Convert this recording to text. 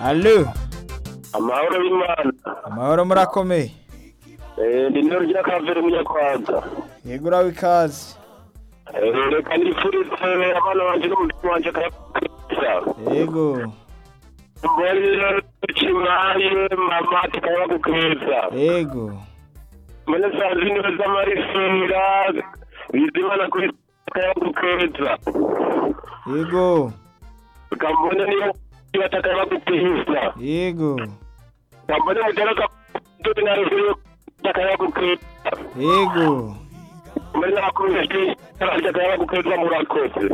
alo amahoro y'imana amahoro murakomeye Eh, ni nero rya kaveri munyarwanda yego urawe ikaze Eh, reka nifurize abana banjye n'umutima wanjye akayakurikiza yego mbone rero kibaye mama tukaba gukwiza yego mbone saa zine z'amarifira bizimana kuri tukaba gukwiza yego ukambona niyo batakaba gukwiza yego ukambona mutera dore na rufiri takaba gukwiza yego mbone nabakomeje takaba gukwiza murakoze